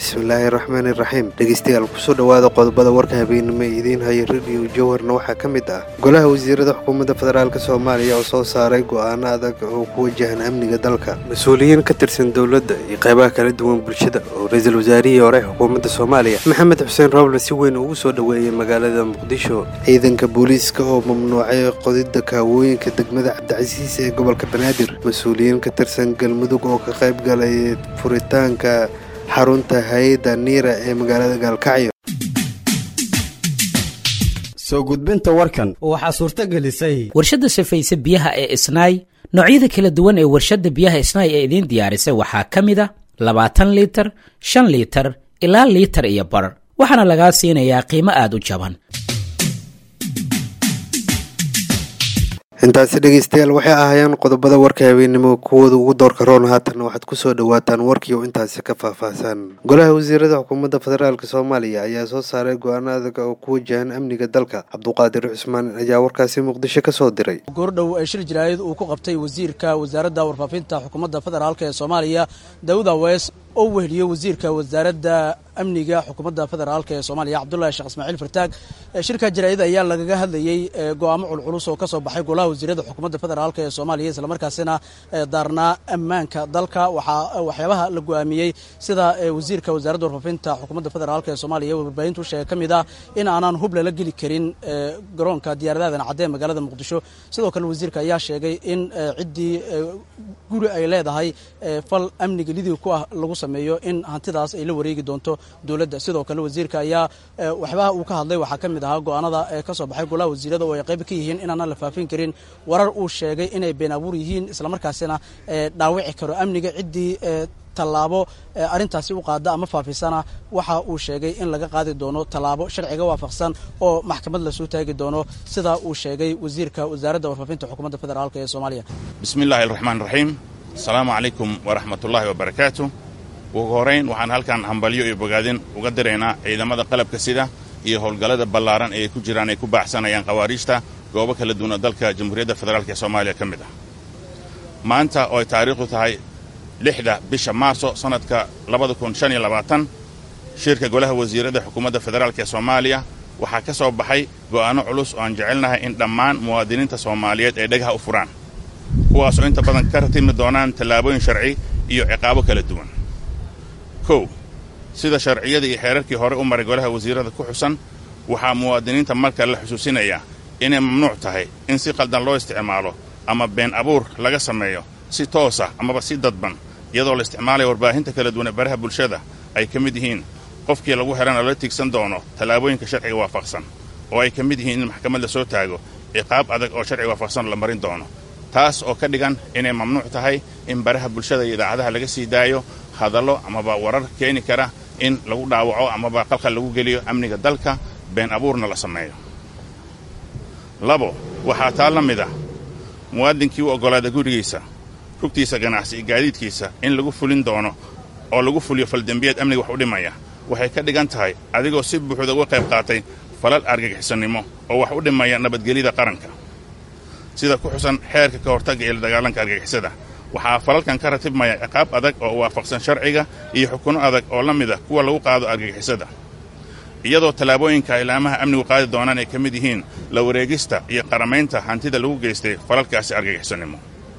bismillaahi raxmaani raxiim dhegeystayaal kusoo dhowaada qodobada warka habeenimo ee idiin haya rediyo jowharna waxaa ka mid ah golaha wasiirada xukuumadda federaalk soomaaliya oo soo saaray go'aano adag oo ku wajahan amniga dalka mas-uuliyiin ka tirsan dowladda iyo qaybaha kala duwan bulshada oo ra-iisul wasaarihii hore xukuumadda soomaaliya maxamed xuseen roble si weyn ugu soo dhoweeyey magaalada muqdisho ciidanka booliiska oo mamnuucay qodidda kaawooyinka degmada cabdicasiis ee gobolka banaadir mas-uuliyiin ka tirsan galmudug oo ka qayb galay furitaanka xarunta hay-adda niira ee magaalada gaalkacyo soo gudbinta warkan waxaa suurto gelisay warshadda safayse biyaha ee isnaay noocyada kala duwan ee warshadda biyaha isnaay ee idiin diyaarisay waxaa ka mid a labaatan liitar shan liitar ilaa liitar iyo bar waxaana lagaa siinayaa qiimo aad u jaban intaasi dhegeystayaal waxay ahaayeen qodobada warka habeenimo kuwooda ugu doorka roon haatanna waxaad kusoo dhawaataan warkii oo intaasi ka faahfaahsan golaha wasiirada xukuumadda federaalk soomaaliya ayaa soo saaray go-aano adag oo ku wajahan amniga dalka cabduqaadir cusmaan ayaa warkaasi muqdisho ka soo diray goordhow ee shir jaraayad uu ku qabtay wasiirka wasaaradda warfaafinta xukuumadda federaalk ee soomaaliya daawud awees oo weheliyey wasiirka wasaaradda amniga xukuumadda federaalk ee soomaaliya cabdullahi sheekh ismaaciil fartaag shirka jaraa'id ayaa lagaga hadlayey go'aamo culculus oo ka soo baxay golaha wasiirada xukuumadda federaalk ee soomaaliya islamarkaasina daarnaa ammaanka dalka waxaa waxyaabaha la go'aamiyey sida wasiirka wasaaradda warfaafinta xukuumadda federaalk ee soomaaliya warbaahintu sheegay ka mid ah in aanaan hub lala geli karin garoonka diyaaradadan cadde magaalada muqdisho sidoo kale wasiirka ayaa sheegay in ciddii guri ay leedahay fal amniga lidii ku ah lagu sameeyo in hantidaas ay la wareegi doonto dowladda sidoo kale wasiirka ayaa waxyaabaha uu ka hadlay waxaa ka mid ahaa go'aanada ka soo baxay golaha wasiirada oo ay qayb ka yihiin inaanaan la faafin karin warar uu sheegay inay been abuur yihiin islamarkaasina dhaawici karo amniga ciddii tallaabo arrintaasi u qaada ama faafisana waxa uu sheegay in laga qaadi doono tallaabo sharciga waafaqsan oo maxkamad lasoo taagi doono sida uu sheegay wasiirka wasaaradda warfaafinta xukuumadda federaalk ee soomaaliya bismi illaahi araxmaan raxiim asalaamu calaykum waraxmatullaahi wabarakaatu ugu horayn waxaan halkan hambalyo iyo bogaadin uga diraynaa ciidamada qalabka sida iyo howlgallada ballaaran ee ay ku jiraan ay ku baaxsanayaan khawaariijta goobo kala duwana dalka jamhuuriyadda federaalk ee soomaaliya ka mid ah maanta oo ay taariikhdu tahay lixda bisha maarso sannadka labada kun shan iyo labaatan shirka golaha wasiirada xukuumadda federaalk ee soomaaliya waxaa ka soo baxay go'aanno culus oo aan jecelnahay in dhammaan muwaadiniinta soomaaliyeed ay dhagaha u furaan kuwaasoo inta badan ka ratimi doonaan tallaabooyin sharci iyo ciqaabo kala duwan kow sida sharciyadii iyo xeerarkii hore u maray golaha wasiirada ku xusan waxaa muwaadiniinta marka la xusuusinayaa inay mamnuuc tahay in si qaldan loo isticmaalo ama been abuur laga sameeyo si toosa amaba si dadban iyadoo la isticmaalaya warbaahinta kala duwan ee baraha bulshada ay ka mid yihiin qofkii lagu xidhana la tigsan doono tallaabooyinka sharciga waafaqsan oo ay ka mid yihiin in maxkamad la soo taago ciqaab adag oo sharciga waafaqsan la marin doono taas oo ka dhigan inay mamnuuc tahay in baraha bulshada iyo idaacadaha laga sii daayo hadallo amaba warar keeni kara in lagu dhaawaco amaba qalqal lagu geliyo amniga dalka been abuurna la sameeyo labo waxaa taa la mid ah muwaadinkii u oggolaada gurigiisa rugtiisa ganacsi iyo gaadiidkiisa in lagu fulin doono oo lagu fuliyo faldembiyeed amniga wax u dhimaya waxay ka dhigan tahay adigoo si buuxda uga qayb qaatay falal argagixisannimo oo wax u dhimaya nabadgelyada qaranka sida ku xusan xeerka ka hortagga iyo la dagaalanka argagixisada waxaa falalkan ka ratibmaya ciqaab adag oo waafaqsan sharciga iyo xukunno adag oo la mid ah kuwa lagu qaado argagixisada iyadoo tallaabooyinka ilaamaha amnigu qaadi doonaan ay ka mid yihiin la wareegista iyo qaramaynta hantida lagu geystay falalkaasi argagixisannimo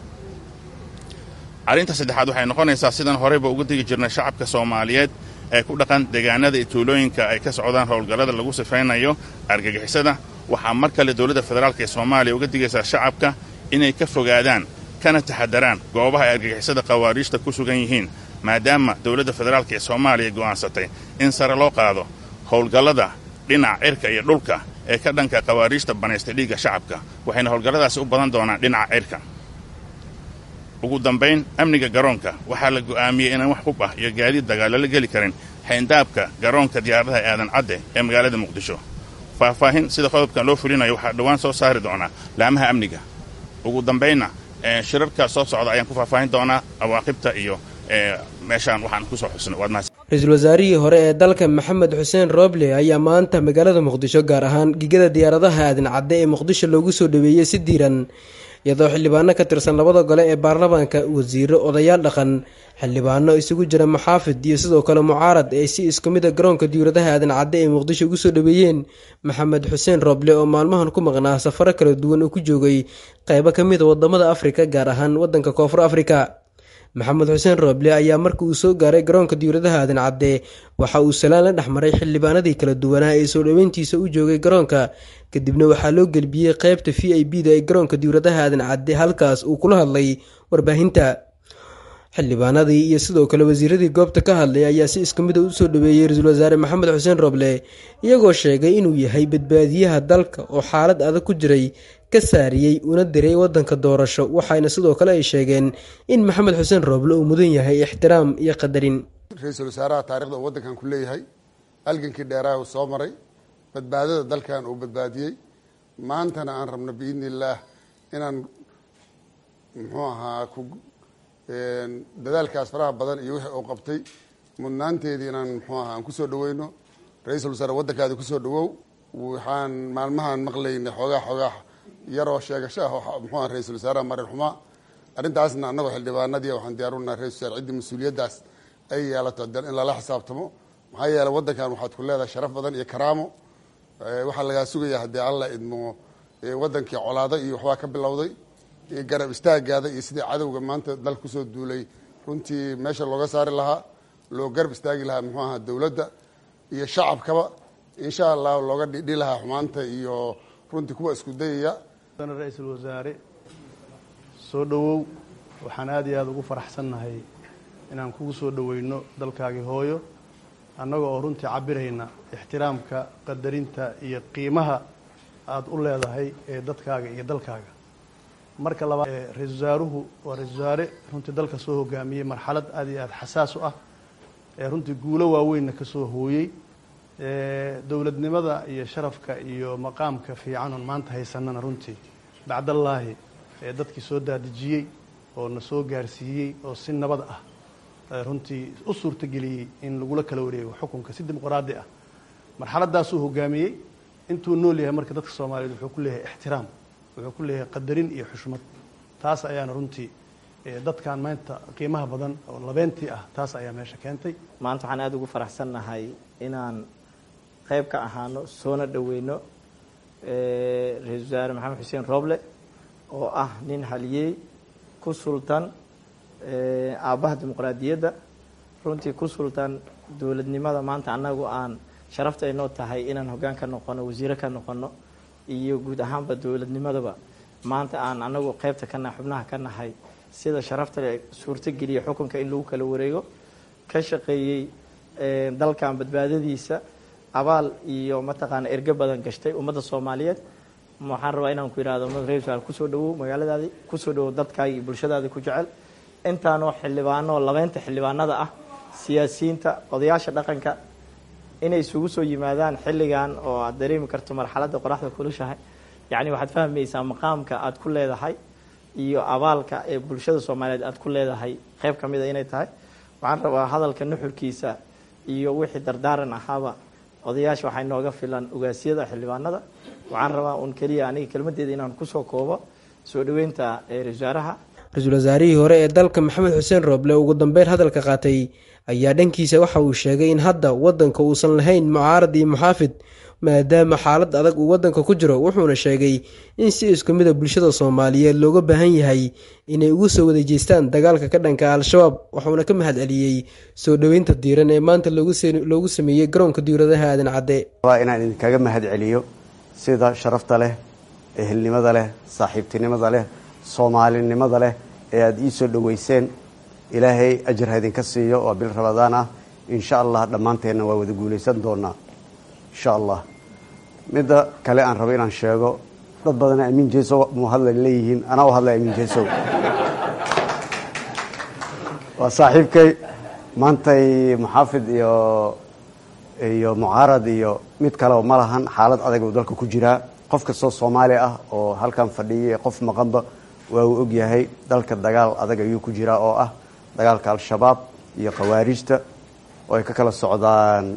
arrinta saddexaad waxay noqonaysaa sidaan horeyba uga digi jirnay shacabka soomaaliyeed ee ku dhaqan deegaanada iyo tuulooyinka ay ka socdaan howlgallada lagu sifaynayo argagixisada waxaa mar kale dowladda federaalk ee soomaaliya uga digaysaa shacabka inay ka fogaadaan kana taxadaraan goobaha ay argagixisada khawaariijta ku sugan yihiin maadaama dowladda federaalk ee soomaaliya go'aansatay in sare loo qaado howlgallada dhinaca cirka iyo dhulka ee ka dhanka khawaariijta banaystay dhiigga shacabka waxayna howlgalladaasi u badan doonaan dhinaca cirka ugu dambayn amniga garoonka waxaa la go'aamiyey inaan wax hub ah iyo gaadiid dagaalo la geli karin xayndaabka garoonka diyaaradaha aadan cadde ee magaalada muqdisho faahfaahin sida qodobkan loo fulinayo waxaa dhowaan soo saari doonaa laamaha amniga ugu dambaynna shirarka soo socda ayaan ku faahfaahin doonaa awaaqibta iyo meeshaan waxaan kusoo xusnay waad mahadsan ra-iisul wasaarihii hore ee dalka maxamed xuseen roble ayaa maanta magaalada muqdisho gaar ahaan gigada diyaaradaha aadan cadde ee muqdisho loogu soo dhaweeyey si diiran iyadoo xildhibaano ka tirsan labada gole ee baarlamaanka wasiiro odayaal dhaqan xildhibaano isugu jira maxaafid iyo sidoo kale mucaarad ay si isku mid a garoonka diwladaha aadan cadde ee muqdisho ugu soo dhaweeyeen maxamed xuseen rooble oo maalmahan ku maqnaa safaro kala duwan uu ku joogay qeybo ka mid a wadamada afrika gaar ahaan wadanka koonfur afrika maxamed xuseen rooble ayaa marka uu soo gaaray garoonka diwladaha aadan cadde waxa uu salaan la dhexmaray xildhibaanadii kala duwanaa ee soo dhoweyntiisa u joogay garoonka kadibna waxaa loo gelbiyey qeybta v i b da ee garoonka diwladaha aadan cadde halkaas uu kula hadlay warbaahinta xildhibaanadii iyo sidoo kale wasiiradii goobta ka hadlay ayaa si isku mid a usoo dhaweeyey ra-iisul wasaare maxamed xuseen roble iyagoo sheegay inuu yahay badbaadiyaha dalka oo xaalad adag ku jiray ka saariyey una diray wadanka doorasho waxaana sidoo kale ay sheegeen in maxamed xuseen roble uu mudan yahay ixtiraam iyo qadarin ra-iisul wasaaraha taarikhda uu waddankan ku leeyahay halgankii dheeraha uu soo maray badbaadada dalkan uu badbaadiyey maantana aan rabno biidni illaah inaan muxuu ahaa ku dadaalkaas faraha badan iyo wixii uu qabtay mudnaanteedii inaan muxuu ahaa aan kusoo dhaweyno ra-iisul wasaare waddankaadi kusoo dhawow waxaan maalmahan maqlaynay xoogaa xoogaa yaroo sheegasho ah muxuu aha ra-iisul wasaaraha marin xumaa arrintaasna annagoo xildhibaanadii waxaan diyaarunaha ra-isul wasaare ciddii mas-uuliyaddaas ay yeelato in lala xisaabtamo maxaa yeeley waddankan waxaad ku leedahay sharaf badan iyo karaamo waxaa lagaa sugaya haddii alla idmo waddankii colaado iyo waxbaa ka bilowday garab istaagaada iyo sidii cadowga maanta dal kusoo duulay runtii meesha looga saari lahaa loo garab istaagi lahaa muxuu ahaa dowladda iyo shacabkaba insha allah looga dhidhi lahaa xumaanta iyo runtii kuwa isku dayaya ra-iisul wasaare soo dhowow waxaan aada iyo aada ugu faraxsannahay inaan kugu soo dhoweyno dalkaagii hooyo annaga oo runtii cabirayna ixtiraamka qadarinta iyo qiimaha aada u leedahay ee dadkaaga iyo dalkaaga marka labaad ra-isul wasaaruhu waa ra-isul wasaare runtii dalka soo hogaamiyey marxalad aada iyo aada xasaas u ah ee runtii guulo waaweynna ka soo hooyey dowladnimada iyo sharafka iyo maqaamka fiicanon maanta haysanana runtii bacdallaahi ee dadkii soo daadejiyey oo na soo gaarsiiyey oo si nabad ah runtii u suurtageliyey in lagula kala wareego xukunka si dimuqraadi ah marxaladaasuu hogaamiyey intuu nool yahay marka dadka soomaaliyeed wuxuu ku leeyahay ixtiraam wuxuu ku leeyahay qadarin iyo xushmad taas ayaana runtii dadkan maanta qiimaha badan oo labeentii ah taas ayaa meesha keentay maanta waxaan aada ugu faraxsannahay inaan qayb ka ahaano soona dhaweyno ra-iisul wasaare maxamed xuseen rooble oo ah nin haliyey ku sultan aabbaha dimuqraadiyadda runtii ku sultan dowladnimada maanta annagu aan sharafta aynoo tahay inaan hoggaan ka noqono wasiiro ka noqono iyo guud ahaanba dowladnimadaba maanta aan anagu qaybta ka nahay xubnaha ka nahay sida sharafta le suurtogeliya xukunka in lagu kala wareego ka shaqeeyey dalkan badbaadadiisa abaal iyo mataqaana erge badan gashtay ummadda soomaaliyeed waxaan rabaa inaan ku yihahdo ra kusoo dhawow magaaladaadii kusoo dhawow dadkaagi iyo bulshadaadii ku jecel intaanoo xildhibaano labeynta xildhibaanada ah siyaasiyiinta odayaasha dhaqanka inay isugu soo yimaadaan xilligan oo aad dareemi karto marxaladda qoraxda kulushahay yacni waxaad fahmaysaa maqaamka aad ku leedahay iyo abaalka ee bulshada soomaaliyeed aad ku leedahay qayb ka mida inay tahay waxaan rabaa hadalka nuxurkiisa iyo wixii dardaaran ahaaba odayaasha waxaa inooga filan ogaasyada xildhibaanada waxaan rabaa un keliya aniga kelmadeeda inaan kusoo koobo soo dhaweynta ra-isul wasaaraha ra-iisul wasaarihii hore ee dalka maxamed xuseen rooble ugu dambeyn hadalka qaatay ayaa dhankiisa waxa uu sheegay in hadda wadanka uusan lahayn mucaarad iyo muxaafid maadaama xaalad adag uu wadanka ku jiro wuxuuna sheegay in si isku mida bulshada soomaaliyeed looga baahan yahay inay ugu soo wada jeestaan dagaalka ka dhanka al-shabaab wuxuuna ka mahad celiyey soo dhoweynta diiran ee maanta loogu sameeyey garoonka diiradaha aadan cadde waa inaan idinkaga mahad celiyo sida sharafta leh ehelnimada leh saaxiibtinimada leh soomaalinimada leh ee aada ii soo dhoweyseen ilaahay ajar ha idinka siiyo waa bil rabadaan ah insha allah dhammaanteenna waa wada guulaysan doonaa insha allah midda kale aan rabo inaan sheego dad badana amiin jeesow muu hadla leeyihiin anaa u hadlay amiin jeesow waa saaxiibkay maantay muxaafid iyo iyo mucaarad iyo mid kaleo ma lahan xaalad adag uu dalka ku jiraa qof kastoo soomaali ah oo halkan fadhiyay qof maqanba waa uu ogyahay dalka dagaal adag ayuu ku jiraa oo ah dagaalka al-shabaab iyo khawaarijta oo ay ka kala socdaan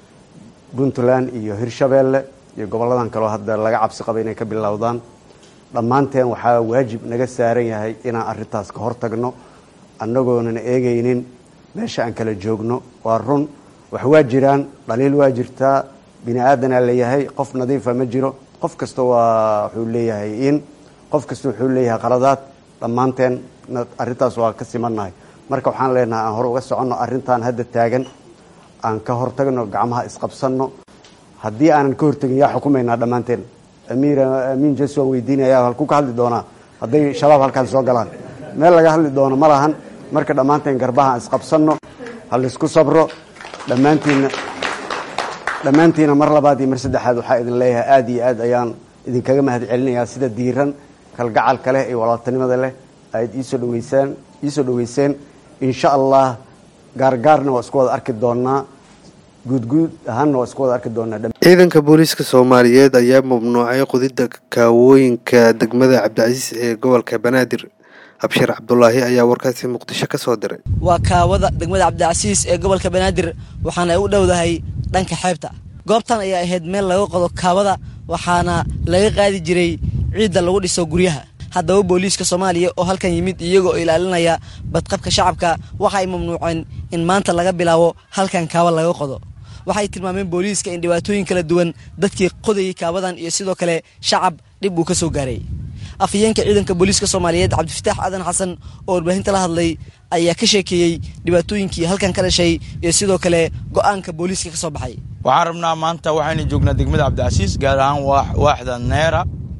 puntland iyo hirshabeelle iyo gobolladan kaleo hadda laga cabsi qaba inay ka bilowdaan dhammaanteen waxaa waajib naga saaran yahay inaan arrintaas ka hor tagno annagoonan eegaynin meesha aan kala joogno waa run wax waa jiraan dhaliil waa jirtaa bini aadanaa leeyahay qof nadiifa ma jiro qof kasta waa wuxuu leeyahay in qof kasta wuxuu leeyahay qaladaad dhammaanteen arrintaas waa ka simannahay marka waxaan leenahay aan hore uga soconno arrintan hadda taagan aan ka hortagno gacmaha isqabsanno haddii aanan ka hortegin yaa xukumaynaa dhammaanteen amiir amiin jes waan weydiinaya halkuu ka hadli doonaa hadday shabaab halkaan soo galaan meel laga hadli doono ma lahan marka dhammaanteen garbaha aan isqabsanno ha laysku sabro dhammaantiinna dhammaantiina mar labaad iyo mar saddexaad waxaa idin leeyahay aada iyo aad ayaan idinkaga mahad celinayaa sida diiran kalgacalka leh iyo walaaltanimada leh aad iisoo dhaweysaan iisoo dhaweyseen insha allah gaargaarna waa isku wada arki doonaa guudguud ahaanna waa isku wada arki doonaa ciidanka booliiska soomaaliyeed ayaa mamnuucay qodidda kaawooyinka degmada cabdicasiis ee gobolka banaadir abshir cabdulaahi ayaa warkaasi muqdisho ka soo diray waa kaawada degmada cabdicasiis ee gobolka banaadir waxaana ay u dhowdahay dhanka xeebta goobtan ayaa ahayd meel laga qodo kaawada waxaana laga qaadi jiray ciidda lagu dhiso guryaha haddaba booliiska soomaaliya oo halkan yimid iyagoo ilaalinaya badqabka shacabka waxa ay mamnuuceen in maanta laga bilaabo halkan kaawa laga qodo waxay tilmaameen booliiska in dhibaatooyin kala duwan dadkii qodayay kaawadan iyo sidoo kale shacab dhib uu ka soo gaaray afhayeenka ciidanka booliiska soomaaliyeed cabdifataax aadan xasan oo warbaahinta la hadlay ayaa ka sheekeeyey dhibaatooyinkii halkan ka dhashay iyo sidoo kale go-aanka booliiska ka soo baxay waxaan rabnaa maanta waxaynu joognaa degmada cabdicasiis gaar ahaan waaxda neera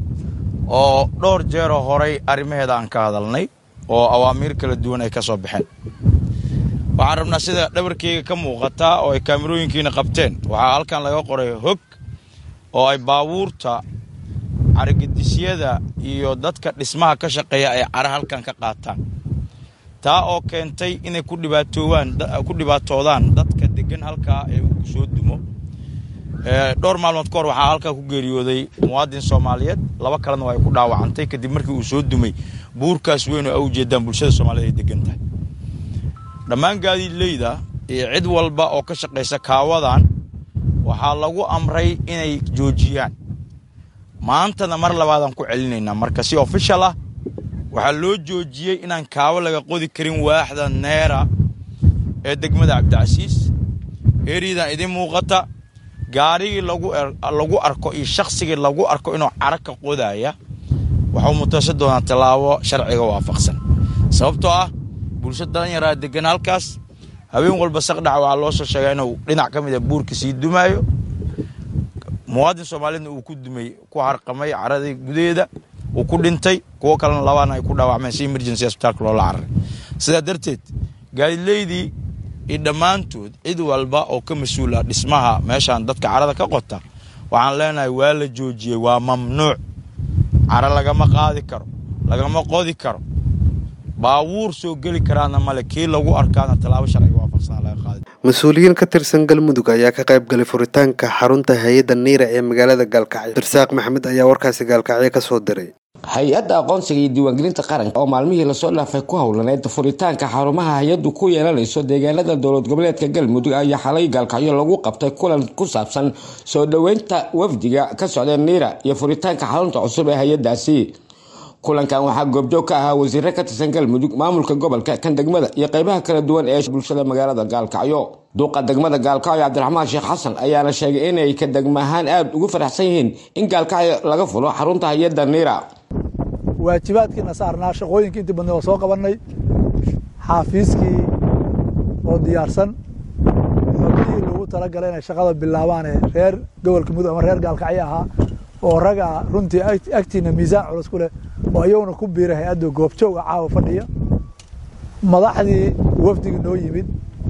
oo dhowr jeeroo horay arrimaheeda aan ka hadalnay oo awaamiir kala duwan ay ka soo baxeen waxaan rabnaa sida dhabarkeyga ka muuqataa oo ay kaamirooyinkiina qabteen waxaa halkan laga qoray hog oo ay baabuurta carigedisyada iyo dadka dhismaha ka shaqeeya ay cara halkan ka qaataan taa oo keentay inay ku dhibaatoowaan ku dhibaatoodaan dadka degan halkaa ee uu soo dumo dhowr maalmood ka hor waxaa halkaa ku geeriyooday muwaadin soomaaliyeed laba kalena waa ay ku dhaawacantay kadib markii uu soo dumay buurkaas weyn oo a ujeedaan bulshada soomaaliyeed ay degan tahay dhammaan gaadiidleyda iyo cid walba oo ka shaqaysa kaawadan waxaa lagu amray inay joojiyaan maantana mar labaadaan ku celinaynaa marka si ofishal ah waxaa loo joojiyey inaan kaawo laga qodi karin waaxda neera ee degmada cabdicasiis eeriyadan idiin muuqata gaarigii lagu arko iyo shaqsigii lagu arko inuu cara ka qodaya waxuu mutaysan doonaa tallaabo sharciga waafaqsan sababtoo ah bulsho dalanyaraa degan halkaas habeen walba saqdhaca waxaa loo soo sheegaa inuu dhinac ka mid a buurka sii dumaayo muwaadin soomaaliyeedna uu ku dumay ku harqamay caradii gudaheeda uu ku dhintay kuwo kalena labaana ay ku dhaawacmeen si emergency asbitaalka loola cararay sidaa darteed gaadileydii iyo dhammaantood cid walba oo ka mas-uula dhismaha meeshaan dadka carada ka qota waxaan leenahay waa la joojiyey waa mamnuuc cara lagama qaadi karo lagama qodi karo baabuur soo geli karaana male kii lagu arkaana tallaabo sharciga waafaqsan laga qaadi mas-uuliyiin ka tirsan galmudug ayaa ka qayb galay furitaanka xarunta hay-adda niira ee magaalada gaalkacyo dirsaaq maxamed ayaa warkaasi gaalkacyo ka soo diray hay-adda aqoonsiga iyo diiwaangelinta qaranka oo maalmihii lasoo dhaafay ku howlaneyd furitaanka xarumaha hay-addu ku yeelanayso deegaanada dowlad goboleedka galmudug ayaa xalay gaalkacyo lagu qabtay kulan ku saabsan soo dhoweynta wafdiga ka socda niira iyo furitaanka xarunta cusub ee hay-adaasi kulankan waxaa goobjoog ka ahaa wasiire ka tirsan galmudug maamulka gobolka kan degmada iyo qeybaha kala duwan ee bulshada magaalada gaalkacyo duuqa degmada gaalkacyo cabdiraxmaan sheekh xasan ayaana sheegay inay ka degmahaan aada ugu faraxsan yihiin in gaalkacyo laga fulo xarunta hay-adda niira waajibaadkiina saarnaa shaqooyinkii intii badnay oo soo qabanay xaafiiskii oo diyaarsan xogihii loogu talagalay inay shaqada bilaabaan ee reer gobolka mudug ama reer gaalkacyo ahaa oo raga runtii agtiina miisaan culus ku leh oo iyaguna ku biiray hay-adda goobjooga caawa fadhiya madaxdii wafdigii noo yimid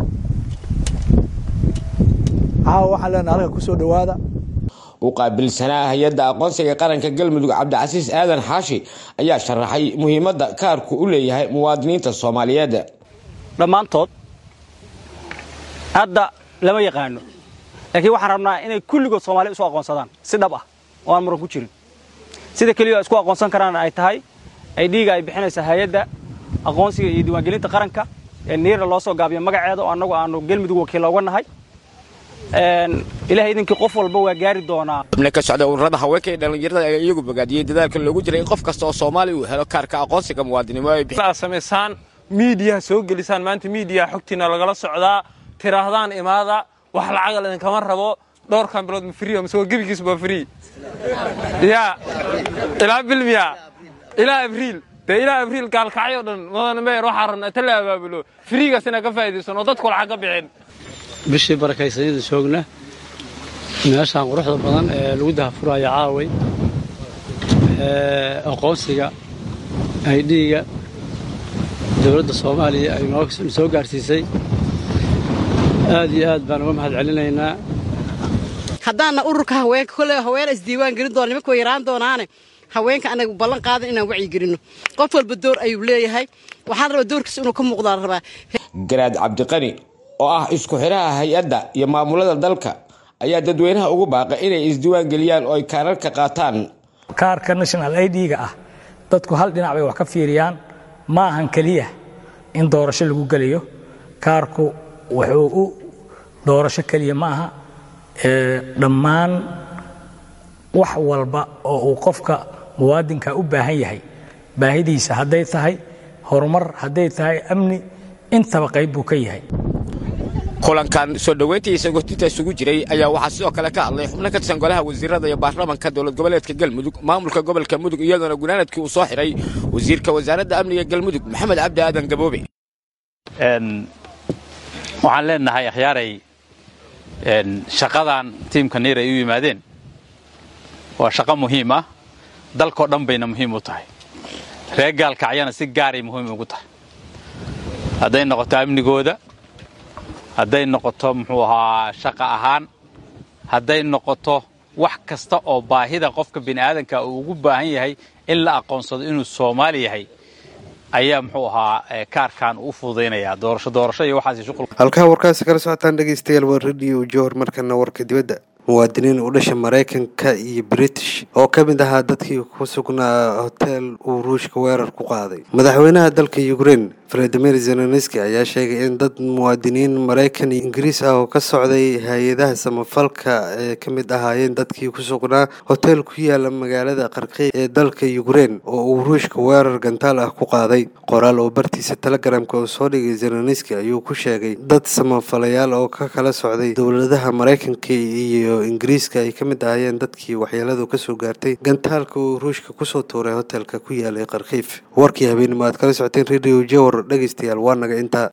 caawa waxaan leenaha halka kusoo dhowaada u qaabilsanaa hay-adda aqoonsiga qaranka galmudug cabdicasiis aadan xaashi ayaa sharaxay muhiimadda kaarku u leeyahay muwaadiniinta soomaaliyeed dhammaantood hadda lama yaqaano laakiin waxaan rabnaa inay kulligood soomaaliya isu aqoonsadaan si dhab ah oo aan muran ku jirin sida keliya isku aqoonsan karaan ay tahay ay dhiiga ay bixinaysa hay-adda aqoonsiga iyo diiwaangelinta qaranka ee niira loo soo gaabiyo magaceeda oo annagu aanu galmudug wakiil oga nahay ilahay idinkii qof walba waa gaari doonaa xubno ka socda ururada haweenka iyo dhallinyarada ayaa iyagu bogaadiyey dadaalka loogu jiray in qof kasta oo soomaali uu helo kaarka aqoonsiga muwaadinimo ay aad samaysaan miidiyaha soo gelisaan maanta miidiyaha xogtiina lagala socdaa tiraahdaan imaada wax lacaga idinkama rabo dhowrkan bilood ma frii mise waa gebigiis waa frii yaa ilaa bilmiya ilaa abriil dee ilaa abriil gaalkacyo dhan mudane meyer waxaa rabnaa ta la abaabulo friigaas inaan ka faa'iidaysan oo dadku lacag ka bixin bishii barakaysanida joogna meeshaan quruxda badan ee lagu dahafuraya caaway aqoonsiga aydhiiga dowladda soomaaliya ay noo soo gaarsiisay aad iyo aad baan uga mahad celinaynaa haddaanna ururka haweenka kolley haweena isdiiwaan gelin doona nimanka way yaraan doonaane haweenka anaga ballan qaadan inaan wacyigelinno qof walba door ayuu leeyahay waxaan rabaa doorkiisa inuu ka muuqdaan rabaa garaad cabdiqani oo ah isku xidhaha hay-adda iyo maamulada dalka ayaa dadweynaha ugu baaqay inay isdiiwaan geliyaan oo ay kaararka qaataan kaarka national idga ah dadku hal dhinac bay wax ka fiiriyaan ma ahan keliya in doorasho lagu gelayo kaarku wuxuu u doorasho keliya ma aha dhammaan wax walba oo uu qofka muwaadinka u baahan yahay baahidiisa hadday tahay horumar hadday tahay amni intaba qayb buu ka yahay kulankan soo dhoweyntiisa gotinta isugu jiray ayaa waxaa sidoo kale ka hadlay xubno ka tirsan golaha wasiirada iyo baarlamanka dowlad goboleedka galmudug maamulka gobolka mudug iyadoona gunaanadkii uu soo xidhay wasiirka wasaaradda amniga galmudug maxamed cabdi aadan gaboobe waxaan leenahay akhyaaray shaqadan tiimka niir ay u yimaadeen waa shaqo muhiim ah dalkoo dhan bayna muhiim u tahay reer gaalkacyana si gaaray muhiim ugu tahay hadday noqoto amnigooda hadday noqoto muxuu ahaa shaqa ahaan hadday noqoto wax kasta oo baahida qofka bini'aadanka uu ugu baahan yahay in la aqoonsado inuu soomaali yahay ayaa muxuu ahaa kaarkan u fududaynayaa doorasho doorasho iyo waxaas shuqul halkaa warkaasi kala socotaan dhegeystayaal waa radio jowhar markana warka dibadda muwaadiniin u dhasha maraykanka iyo british oo ka mid ahaa dadkii ku sugnaa hotel uu ruushka weerar ku qaaday madaxweynaha dalka ukrein valadimir zelenski ayaa sheegay in dad muwaadiniin maraykan iyo ingiriis ah oo ka socday hay-adaha samafalka ee ka mid ahaayeen dadkii ku sugnaa hotel ku yaala magaalada qarqey ee dalka ukrein oo uu ruushka weerar gantaal ah ku qaaday qoraal oo bartiisa telegramka uu soo dhigay zelenski ayuu ku sheegay dad samafalayaal oo ka kala socday dowladaha maraykanka iyo ingiriiska ay ka mid ahaayeen dadkii waxyeeladu kasoo gaartay gantaalka uu ruushka kusoo tuuray hotelka ku yaalay qarkiif warkii habeenimo aad kala socoteen radio jowar dhegeystayaal waa naga intaa